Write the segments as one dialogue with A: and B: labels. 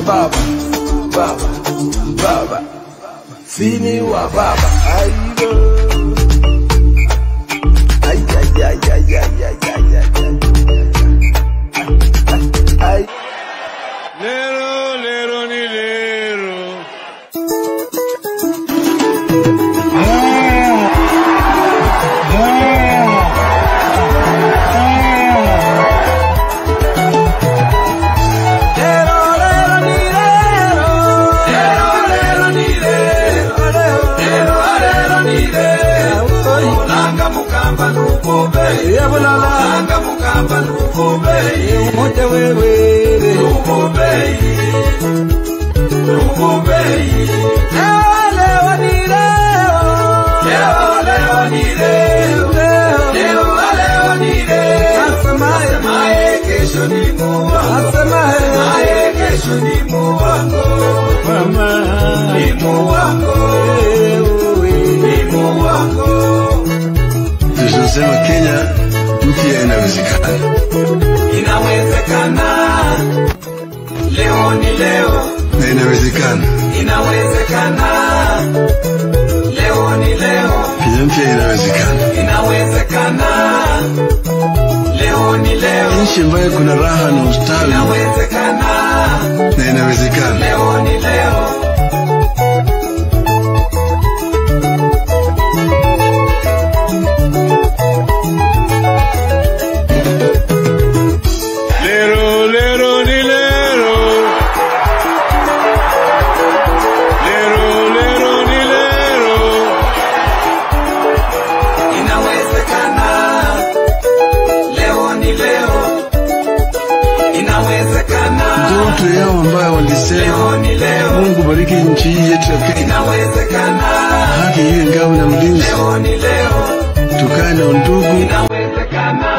A: baba baba baba sini wa baba aiyo ay ay ay ay ay ay ay ay ay
B: Lero, lero, ni lero.
A: Langa mukamba nukube Langa mukamba nukube Mote wewe Nukube Nukube Leo ni leo Leo leo ni leo Leo leo ni leo Asemaye kesho ni muwango Asemaye kesho ni muwango Ni muwango Ni muwango
C: tunasema Kenya mpya inawezekana.
A: Inawezekana, leo ni leo.
C: na inawezekana.
A: Inawezekana, leo ni leo.
C: Kenya mpya inawezekana.
A: Inawezekana, leo ni leo.
C: Nchi ambayo kuna raha na ustawi
A: Inawezekana,
C: na inawezekana.
A: leo ni leo.
B: Lero, lero, ni lero. Lero, lero, ni lero.
A: Inawezekana, leo ni leo. Inawezekana,
C: Ndoto yao ambayo walisema
A: leo ni leo.
C: Mungu bariki nchi hii yetu ya Kenya,
A: Inawezekana,
C: haki iwe ngao na mlinzi,
A: leo ni leo.
C: tukae na undugu
A: Inawezekana.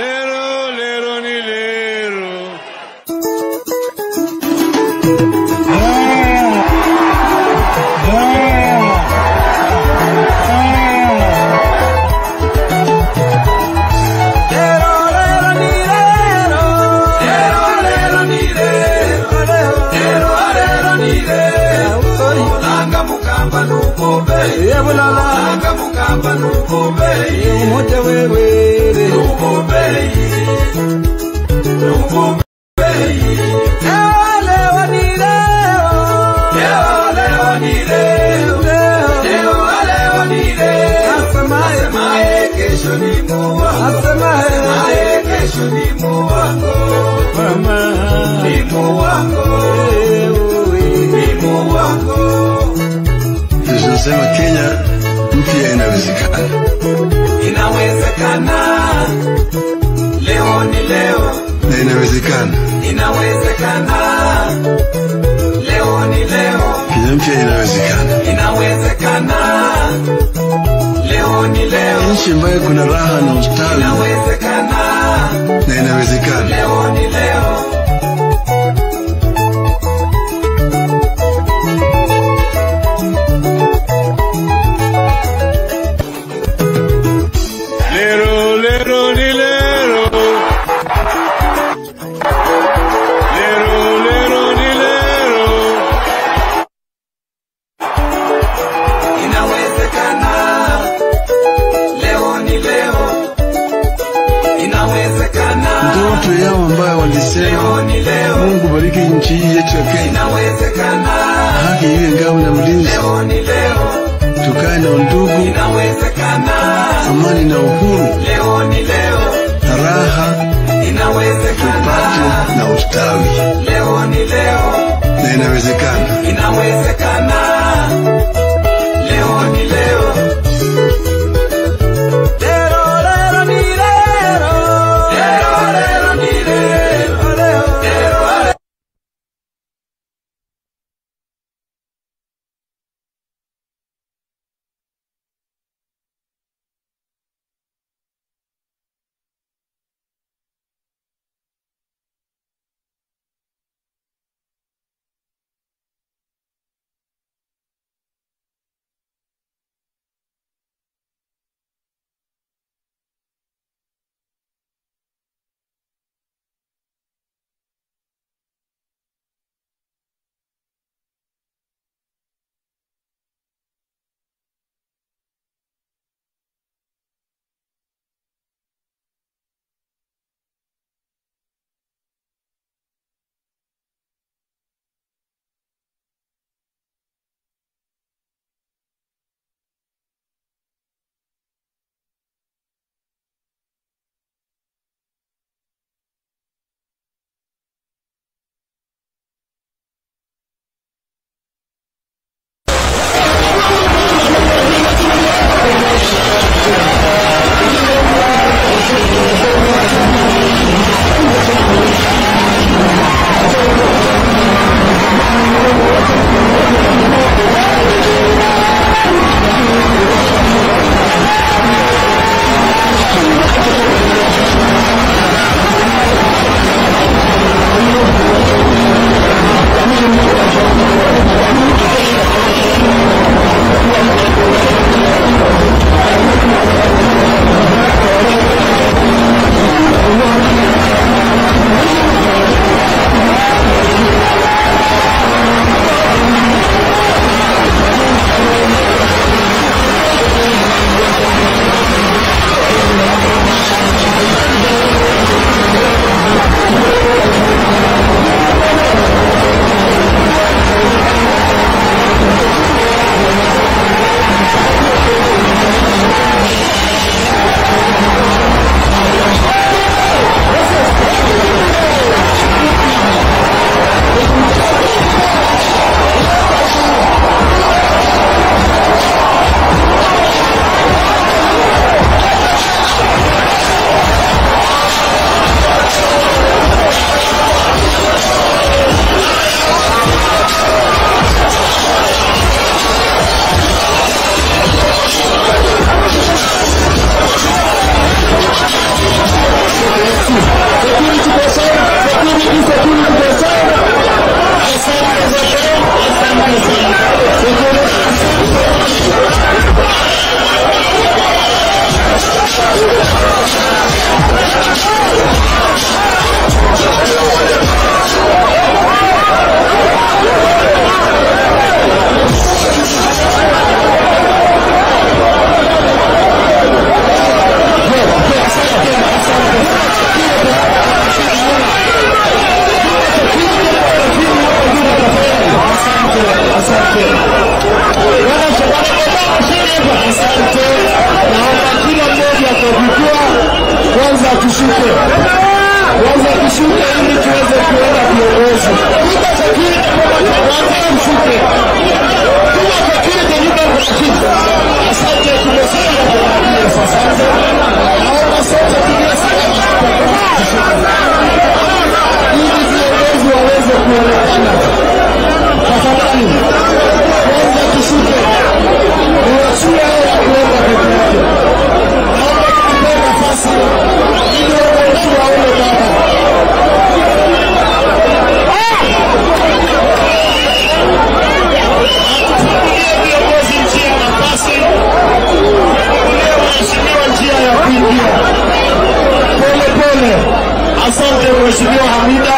B: lero, lero ni lero.
A: Mulanga mukamba nukubeyi Mulanga mukamba nukubeyi
C: Umoja wewe
A: Nukubeyi Nukubeyi
C: Leo ni leo
A: Leo leo ni leo Leo leo ni leo
C: Asemaye
A: Asemaye kesho ni muwango
C: Asemaye
A: Asemaye kesho ni muwango
C: Mama
A: Ni muwango Ni muwango
C: Tunasema Kenya mpya inawezekana.
A: Inawezekana Leo ni leo
C: Na inawezekana.
A: Inawezekana Leo ni leo
C: Kenya mpya inawezekana.
A: Inawezekana Leo ni leo
C: Nchi ambayo kuna raha na ustawi
A: Inawezekana
C: na inawezekana.
A: Leo ni leo
B: Lero, lero ni lero. Lero, lero ni lero.
A: Inawezekana Leo ni leo Inawezekana
C: Ndoto yao ambayo walisema
A: Leo ni leo
C: Mungu bariki nchi hii yetu ya Kenya,
A: Inawezekana
C: haki iwe ngao na mlinzi,
A: Leo ni leo
C: tukae na undugu,
A: Inawezekana
C: amani na uhuru,
A: Leo ni leo
C: na raha
A: Inawezekana
C: tupate na ustawi,
A: Leo ni leo
C: na inawezekana.
A: Inawezekana Leo ni
D: lakini kiko kule kutosana. Asante za leo, asante sana. Asante. Wana shabana kwa chini hapa. Asante. Naomba kila mmoja kwa jukwaa kwanza tushuke. Kwanza tushuke ili tuweze kuona viongozi. Kwanza tushuke. Kila kwa kile kwa nyumba kwa kitu. Asante tumesema kwa ajili ya asante. Naomba sote tulie salama kwa ili viongozi waweze kuonekana. Tafadhali kwanza tushuke, niwachie haya kuenda peke yake. Naomba tukupe nafasi ili wananchi waone baba. Tufungulie viongozi njia ya nafasi, tufungulie waheshimiwa njia ya kuingia pole pole. Asante Mheshimiwa Hamida.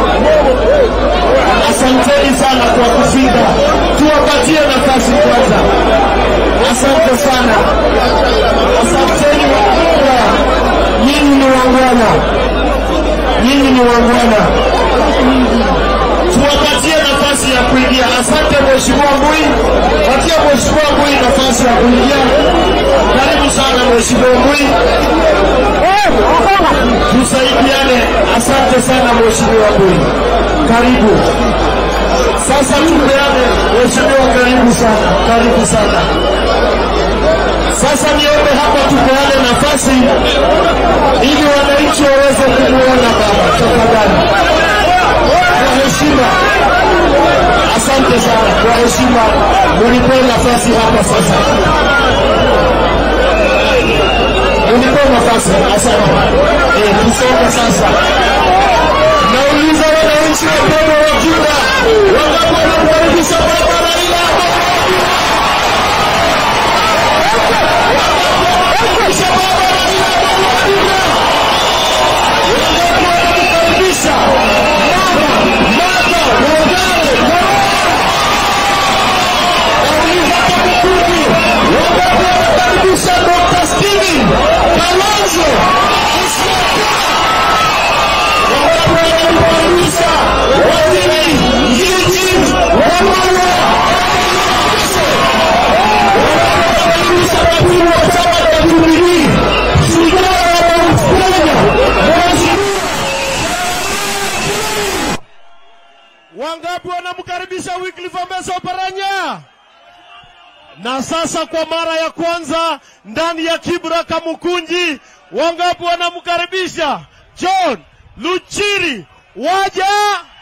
D: Asanteni sana kwa kufika, tuwapatie nafasi kwanza. Asante sana, asanteni wakubwa, nyinyi ni wangwana, nyinyi ni wangwana. Tuwapatie nafasi ya kuingia. Asante Mheshimiwa Mbui, patia Mheshimiwa Mbui nafasi ya kuingia. Karibu sana Mheshimiwa Mbui, tusaidiane. Asante sana Mheshimiwa Mbui, karibu. Sasa tupeane, Mheshimiwa, karibu sana, karibu sana. Sasa niombe hapa tupeane nafasi ili wananchi waweze kumwona baba, tafadhali, kwa heshima. Asante sana, kwa heshima, munipe nafasi hapa sasa, munipe nafasi. Asante. Eh, tusonge sasa. Nauliza wananchi wapendwa wa Juda, wangapi wanamkaribisha baba Raila? Wanamkaribisha baba Raila Amolo Odinga? Wangapi wanamkaribisha mama Martha Wangari Karua? Nauliza TAKUKURU, wangapi wanamkaribisha Dr. Stephen Kalonzo Musyoka? wanamkaribisha waziri Eugene Wamalwa. Wanamkaribisha katibu wa chama cha Jubilee, shujaa wa Mount Kenya, Mheshimiwa
E: Wangapi wanamkaribisha Wycliffe Amesa Oparanya? Na sasa kwa mara ya kwanza ndani ya Kibra Kamukunji, wangapi wanamkaribisha John Luchiri? Waja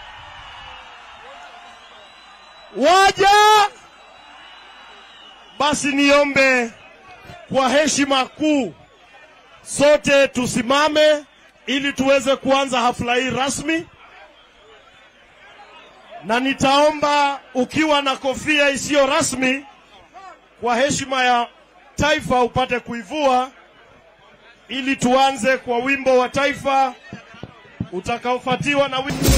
E: waja. Basi niombe kwa heshima kuu sote tusimame ili tuweze kuanza hafla hii rasmi na nitaomba ukiwa na kofia isiyo rasmi kwa heshima ya taifa upate kuivua ili tuanze kwa wimbo wa taifa utakaofuatiwa na wimbo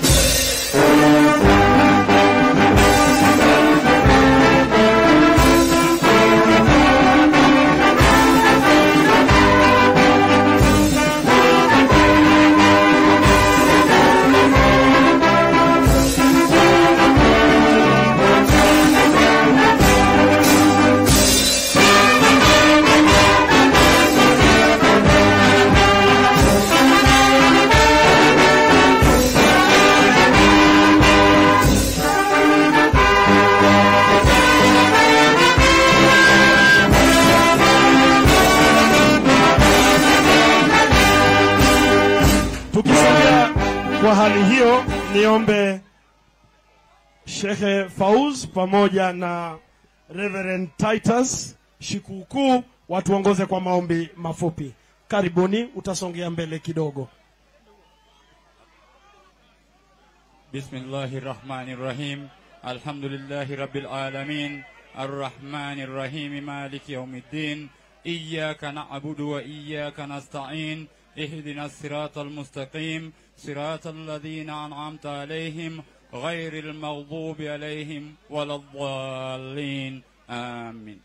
E: Tukisogea kwa hali hiyo, niombe Shekhe Fauz pamoja na Reverend Titus Shikuukuu watuongoze kwa maombi mafupi. Karibuni, utasongea mbele kidogo.
F: بسم الله الرحمن الرحيم الحمد لله رب العالمين الرحمن الرحيم مالك يوم الدين إياك نعبد وإياك نستعين اهدنا الصراط المستقيم صراط الذين أنعمت عليهم غير المغضوب عليهم ولا الضالين آمين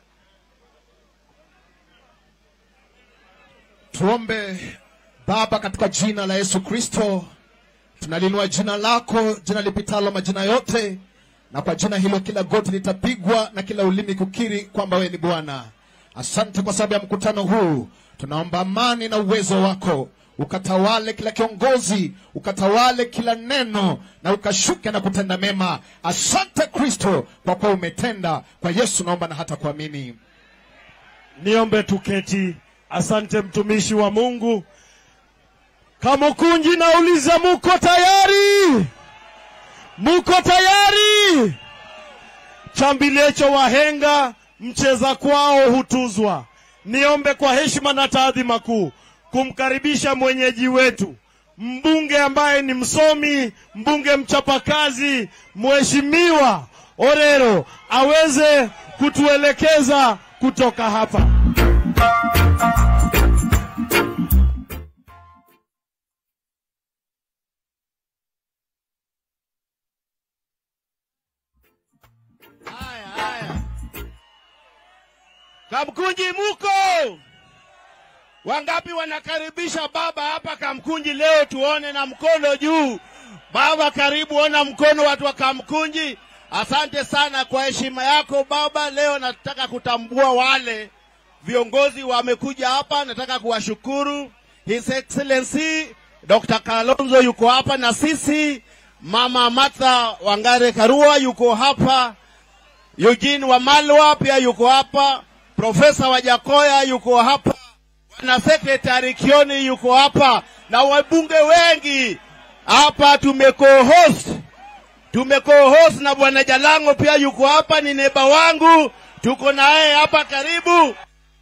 D: Tuombe. Baba, katika jina la Yesu Kristo, tunalinua jina lako, jina lipitalo majina yote, na kwa jina hilo kila goti litapigwa na kila ulimi kukiri kwamba wewe ni Bwana. Asante kwa sababu ya mkutano huu, tunaomba amani na uwezo wako ukatawale kila kiongozi, ukatawale kila neno, na ukashuke na kutenda mema. Asante Kristo kwa kuwa umetenda. Kwa Yesu naomba na hata kuamini.
E: Niombe tuketi. Asante mtumishi wa Mungu. Kamukunji, nauliza muko tayari? Muko tayari? Chambilecho wahenga mcheza kwao hutuzwa. Niombe kwa heshima na taadhima kuu kumkaribisha mwenyeji wetu mbunge ambaye ni msomi, mbunge mchapakazi, mheshimiwa Orero aweze kutuelekeza kutoka hapa.
G: Haya, haya. Kamkunji muko? Wangapi wanakaribisha baba hapa Kamkunji leo tuone na mkono juu. Baba karibu, ona mkono watu wa Kamkunji. Asante sana kwa heshima yako baba. Leo nataka kutambua wale viongozi wamekuja hapa, nataka kuwashukuru. His Excellency Dr. Kalonzo yuko hapa na sisi, Mama Martha Wangare Karua yuko hapa, Eugene Wamalwa pia yuko hapa, Profesa Wajakoya yuko hapa, na Secretary Kioni yuko hapa, na wabunge wengi hapa. Tumeko-host tumeko-host na bwana Jalango pia yuko hapa, ni neba wangu, tuko naye hapa karibu.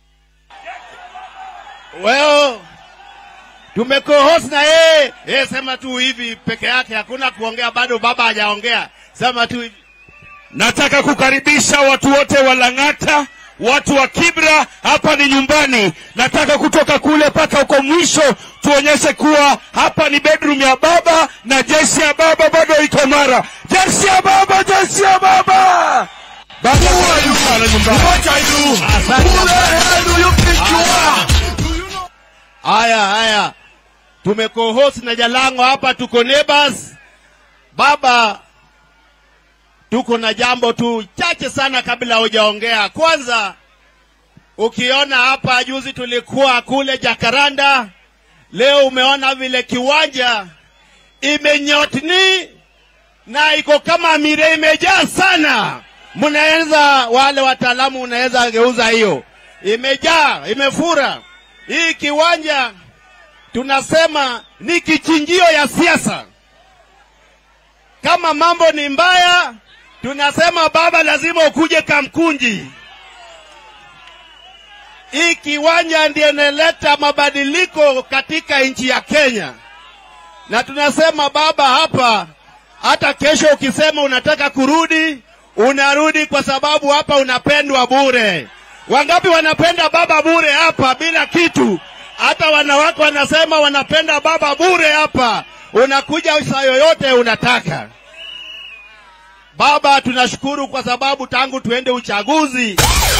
G: Well, tumeko-host na yeye yeye, sema tu hivi peke yake, hakuna kuongea bado, baba hajaongea, sema tu hivi.
B: Nataka kukaribisha watu wote wa Lang'ata, watu wa Kibra, hapa ni nyumbani. Nataka kutoka kule mpaka huko mwisho tuonyeshe kuwa hapa ni bedroom ya baba na jeshi ya baba bado iko mara. Jeshi ya baba, jeshi ya baba. Baba huyu sana nyumbani.
G: Haya, haya, tumeko-host na Jalango hapa, tuko neighbors. Baba, tuko na jambo tu chache sana kabla hujaongea. Kwanza, ukiona hapa, juzi tulikuwa kule Jakaranda, leo umeona vile kiwanja imenyotni na iko kama mire imejaa sana. Mnaweza wale wataalamu, unaweza geuza hiyo, imejaa imefura. Hii kiwanja tunasema ni kichinjio ya siasa. Kama mambo ni mbaya, tunasema baba, lazima ukuje Kamkunji. Hii kiwanja ndiyo inaleta mabadiliko katika nchi ya Kenya, na tunasema baba, hapa hata kesho ukisema unataka kurudi, unarudi kwa sababu hapa unapendwa bure. Wangapi wanapenda baba bure hapa bila kitu? Hata wanawake wanasema wanapenda baba bure hapa, unakuja saa yoyote unataka. Baba, tunashukuru kwa sababu tangu tuende uchaguzi,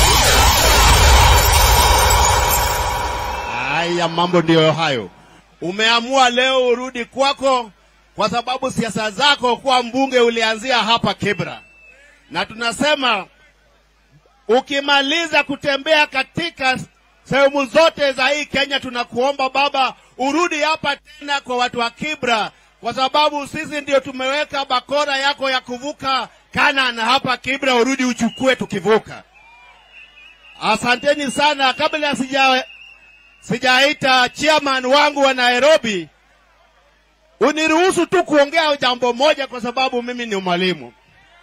G: haya mambo ndiyo hayo. Umeamua leo urudi kwako, kwa sababu siasa zako kuwa mbunge ulianzia hapa Kibra, na tunasema ukimaliza kutembea katika sehemu zote za hii Kenya, tunakuomba baba urudi hapa tena kwa watu wa Kibra, kwa sababu sisi ndio tumeweka bakora yako ya kuvuka Kana na hapa Kibra, urudi uchukue tukivuka. Asanteni sana. Kabla sija sijaita chairman wangu wa Nairobi, uniruhusu tu kuongea jambo moja, kwa sababu mimi ni mwalimu.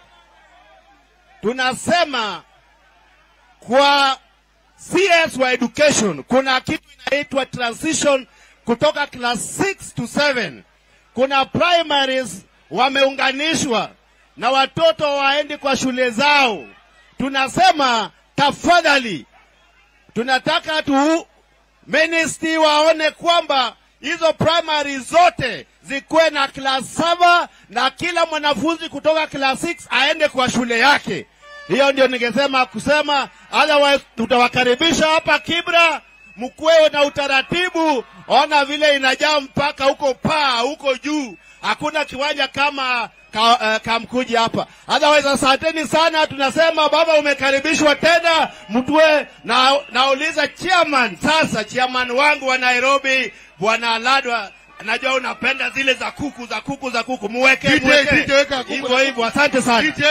G: Tunasema kwa CS wa education kuna kitu inaitwa transition kutoka class 6 to 7. Kuna primaries wameunganishwa na watoto waendi kwa shule zao, tunasema tafadhali, tunataka tu ministry waone kwamba hizo primary zote zikuwe na class saba na kila mwanafunzi kutoka class 6 aende kwa shule yake. Hiyo ndio ningesema kusema, otherwise tutawakaribisha hapa Kibra, mkuwe na utaratibu. Ona vile inajaa mpaka huko paa huko juu, hakuna kiwanja kama ka, uh, Kamkuji hapa. Otherwise, asanteni sana, tunasema baba, umekaribishwa tena. Mtue na nauliza chairman sasa, chairman wangu wa Nairobi bwana Aladwa, najua unapenda zile za kuku za kuku za kuku, muweke
D: DJ,
G: muweke
D: DJ, weka kuku
G: hivyo
D: za
G: hivyo. Asante sana
D: DJ.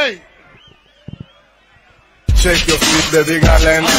A: Shake your feet, baby girl, and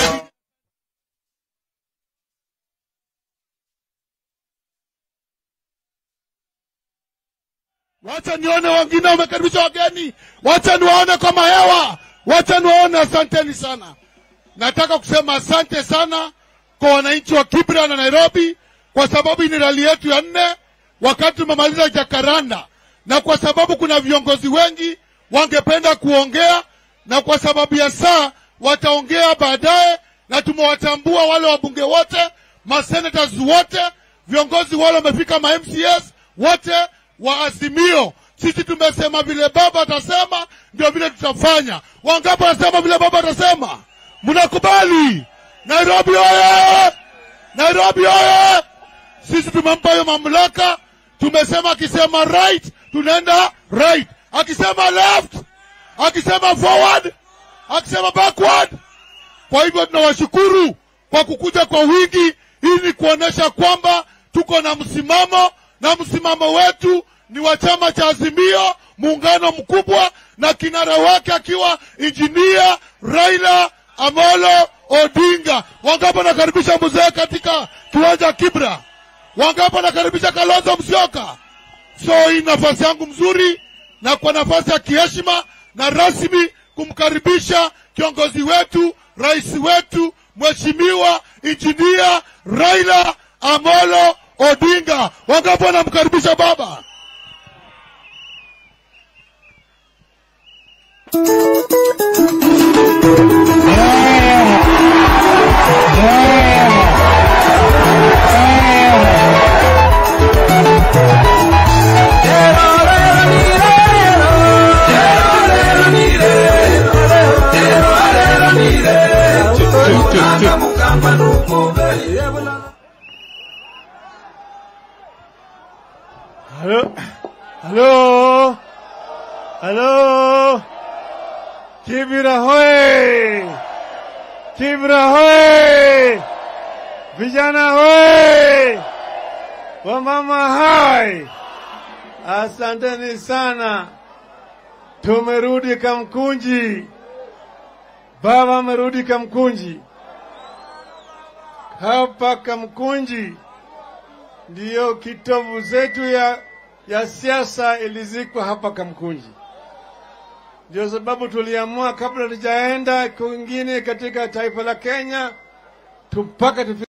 D: Wacha nione wengine wamekaribisha wageni, wacha niwaone kwa mahewa, wacha niwaone. Asanteni sana. Nataka kusema asante sana kwa wananchi wa Kibra na Nairobi, kwa sababu hii ni rali yetu ya nne wakati tumemaliza Jakaranda, na kwa sababu kuna viongozi wengi wangependa kuongea, na kwa sababu ya saa wataongea baadaye, na tumewatambua wale wabunge wote, masenators wote, viongozi wale wamefika, ma MCS wote wa Azimio. Sisi tumesema vile baba atasema ndio vile tutafanya. Wangapi wanasema vile baba atasema? Mnakubali? Nairobi oye! Nairobi oye! Sisi tumempa hiyo mamlaka, tumesema akisema right tunaenda right, akisema left, akisema forward, akisema backward. Kwa hivyo tunawashukuru kwa kukuja kwa wingi. Hii ni kuonyesha kwamba tuko na msimamo, na msimamo wetu ni wa chama cha Azimio, muungano mkubwa, na kinara wake akiwa injinia Raila Amolo Odinga. Wangapi wanakaribisha mzee katika kiwanja Kibra? Wangapi wanakaribisha Kalonzo Musyoka? So hii nafasi yangu mzuri na kwa nafasi ya kiheshima na rasmi kumkaribisha kiongozi wetu, rais wetu, mheshimiwa injinia Raila Amolo Odinga. Wangapi wanamkaribisha baba?
E: Halo, halo, halo, Kibra hoye, Kibra hoye, vijana hoye, wamama hai, asanteni sana. Tumerudi Kamkunji, baba amerudi Kamkunji. Hapa Kamkunji ndiyo kitovu zetu ya, ya siasa ilizikwa hapa Kamkunji. Ndio sababu tuliamua kabla tujaenda kwingine katika taifa la Kenya tupaka tufi